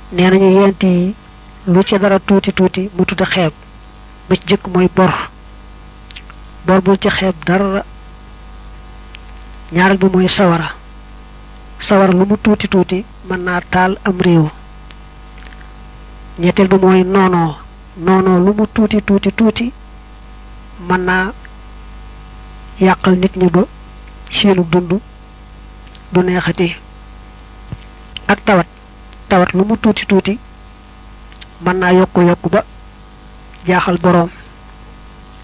nee nañu yent yi lu ci dara tuuti tuuti mu tudda xeeb ba ci jëkk mooy bor bor bul ci xeeb dara ñaareel bi mooy sawara sawara lu mu tuuti tuuti mën naa taal am réew ñetteel bi mooy noonoo noonoo lu mu tuuti tuuti tuuti mën naa yàqal nit ñi ba seenu dund du neexati ak tawat tawat lu mu tuuti tuuti mën naa yokku yokku ba jaaxal boroom